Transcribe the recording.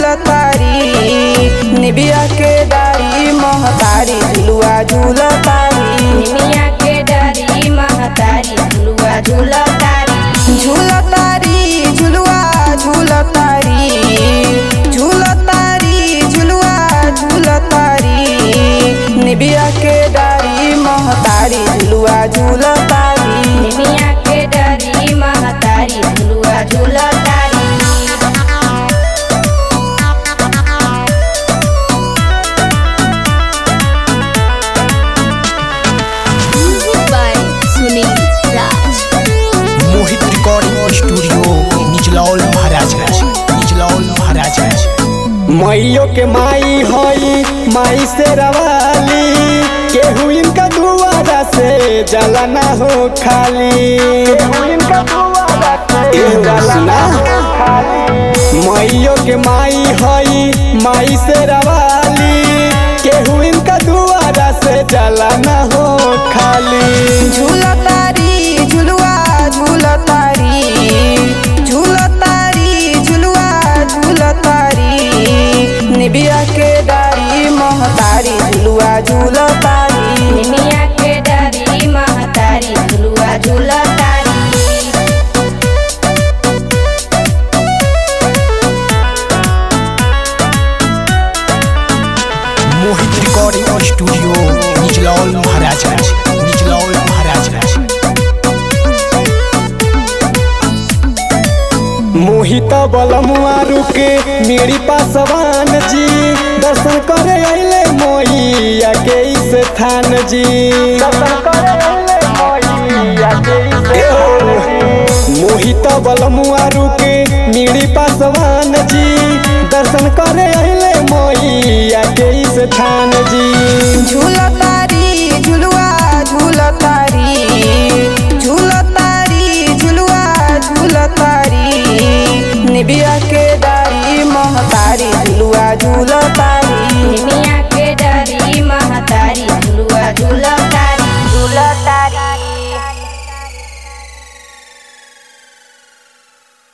झूलतारी निबिया के डारी महतारी झुलुआ झूलतारी निमिया के डरी महतारी झुलुआ झुलतारी झूलतारी झुलुआ झूलतारी झूलतारी झुलुआ झूलतारी निबिया के डारी महतारी झुलुआ झूलतारी निमिया के डरी महतारी झुलुआ झुलतारी by Sunil Raj. Mohit recording studio Nichlaul Maharajganj Nichlaul Maharajganj मैयो के माई हई माई से रवाली केहू इनका दुआरा से जला ना हो खाली केहू इनका दुआरा से जला ना हो खाली मैयो के माई हई माई से रवाली केहू इनका दुआरा से जला ना हो खाली झूलतारी झुलुआ झूलतारी झूलतारी झुलुआ झूलतारी निबिया के डारी महतारी झुलुआ झूलतारी निमिया के डरी महतारी झुलुआ झुलतारी मोहित रिकॉर्डिंग स्टूडियो निचलौल महाराजगंज निचलौल महाराजगंज मोहित बलमुआ रुके मेरी पासवान जी दर्शन करे अइले मोहिया के इस थान जी दर्शन करे अइले मोहिया के इस थान जी मोहित बलमुआ रुके मेरी पासवान जी दर्शन करे अइले मोहिया के इस थान जी झूलतारी झुलुआ झूलतारी